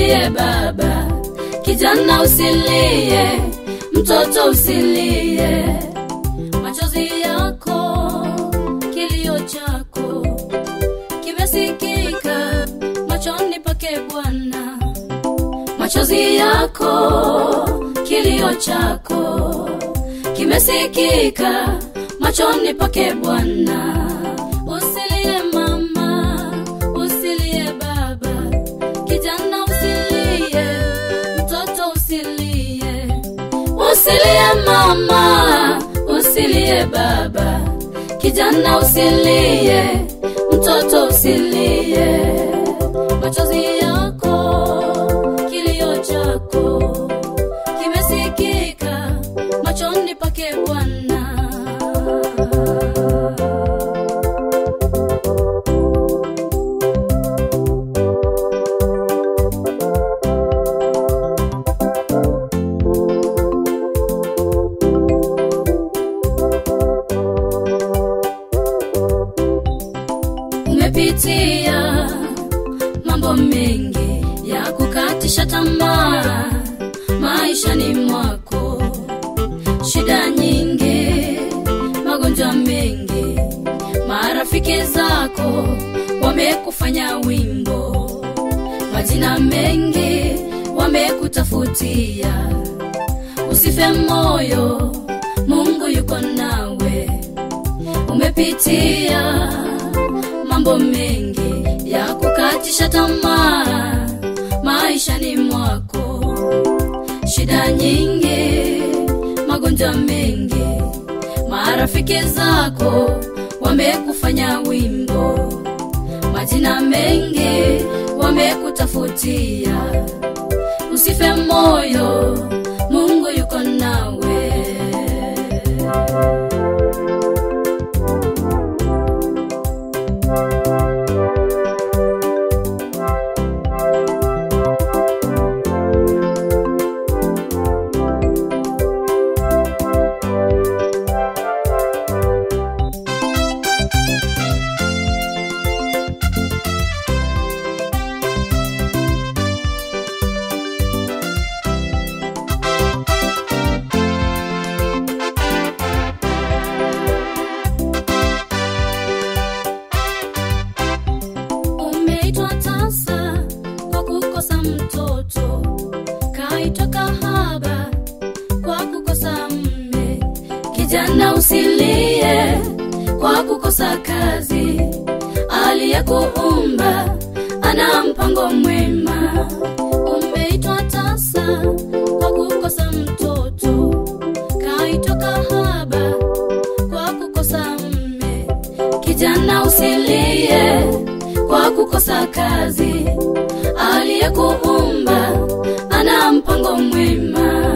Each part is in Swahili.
usilie baba, kijana usilie, mtoto usilie, machozi yako, kilio chako kimesikika machoni pake Bwana, machozi yako, kilio chako kimesikika machoni pake Bwana. Usilie mama, usilie baba, kijana usilie, mtoto usilie, usilie mama, usilie baba, kijana usilie, mtoto usilie, machozi yako, kilio chako kimesikika machoni pake Bwana. umepitia mambo mengi ya kukatisha tamaa maishani mwako, shida nyingi, magonjwa mengi, marafiki zako wamekufanya wimbo, majina mengi wamekutafutia. Usife moyo, Mungu yuko nawe. Umepitia mambo mengi ya kukatisha tamaa maishani mwako, shida nyingi, magonjwa mengi, marafiki zako wamekufanya wimbo, majina mengi wamekutafutia. Usife moyo, Mungu yuko nawe. Umeitwa tasa kwa kukosa mtoto, kaitwa kahaba kwa kukosa mme. Kijana usilie kwa kukosa kazi, aliyekuumba ana mpango mwema. Umeitwa tasa kwa kukosa mtoto, kaitwa kahaba kwa kukosa mme. Kijana usilie kwa kukosa kazi, aliyekuumba ana mpango mwema.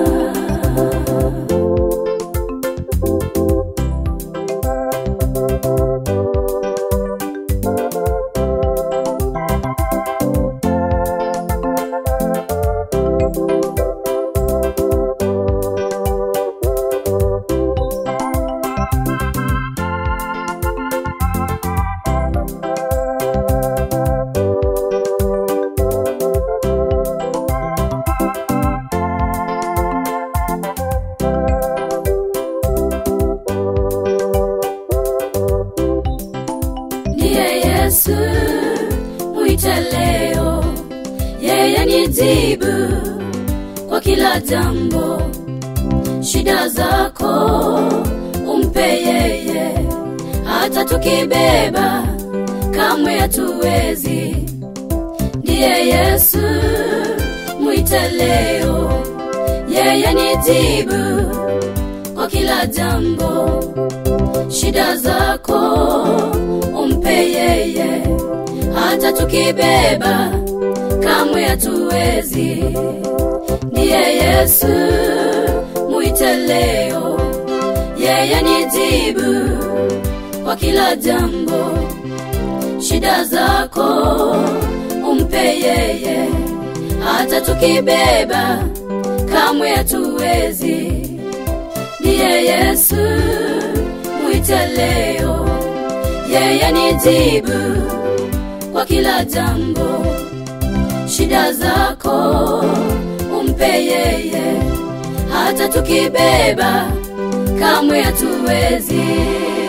Ndiye Yesu, mwite leo, yeye ni jibu kwa kila jambo. Shida zako umpe yeye, hata tukibeba kamwe hatuwezi. Ndiye Yesu, mwite leo, yeye ni jibu kwa kila jambo. Shida zako umpe yeye, hata tukibeba kamwe hatuwezi. Ndiye Yesu, mwite leo, yeye ni jibu kwa kila jambo. Shida zako umpe yeye, hata tukibeba kamwe hatuwezi. Ndiye Yesu, mwite leo, yeye ni jibu kwa kila jambo. shida zako umpe yeye hata tukibeba kamwe hatuwezi